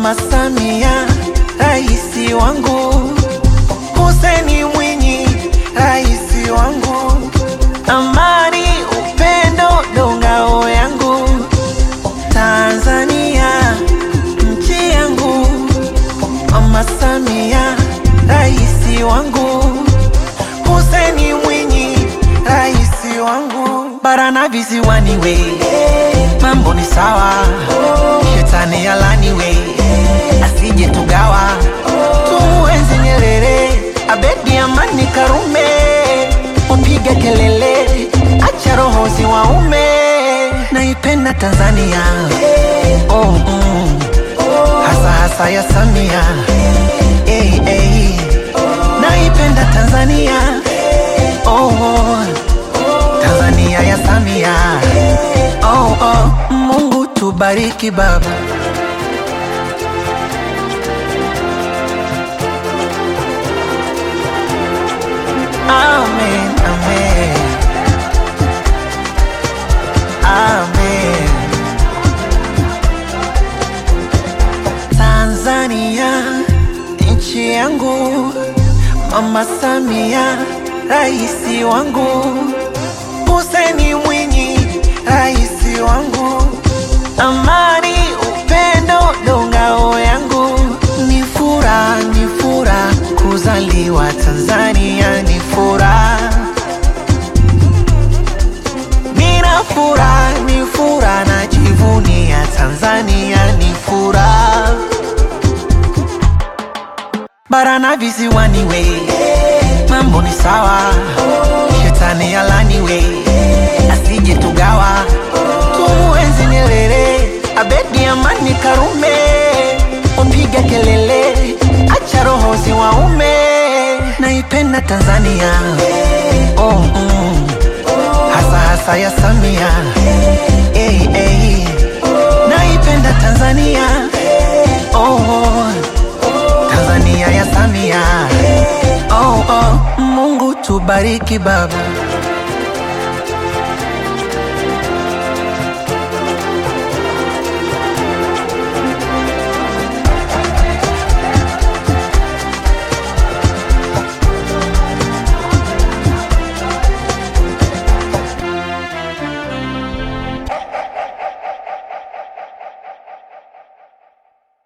Mama Samia, raisi wangu, Hussein Mwinyi, raisi wangu, amani, upendo ndo ngao yangu, Tanzania nchi yangu, Mama Samia, raisi wangu, Hussein Mwinyi, raisi wangu, bara na visiwani we, mambo ni sawa, shetani alani we, asije tugawa, tumuenzi Nyerere, Abedi Amani Karume, upige kelele, acha roho ziwaume, naipenda Tanzania oh, mm. hasa hasa ya Samia hey, hey. naipenda Tanzania oh, oh. Tanzania ya Samia oh, oh. Mungu tubariki baba Amen, amen. Amen. Tanzania nchi yangu, Mama Samia raisi wangu, Hussein Mwinyi raisi wangu, amani upendo ndo ngao yangu, ni furaha ni furaha kuzaliwa Tanzania, ni furaha Nina furaha, ni furaha najivunia Tanzania, ni furaha bara na visiwani we, mambo ni sawa, shetani alani we, asije tugawa, tumuenzi Nyerere, Abedi Amani Karume, upige kelele, acha roho ziwaume, naipenda Tanzania oh, mm. hasa hasa ya Samia hey, hey. naipenda Tanzania oh, oh. Tanzania ya Samia oh, oh. Mungu tubariki baba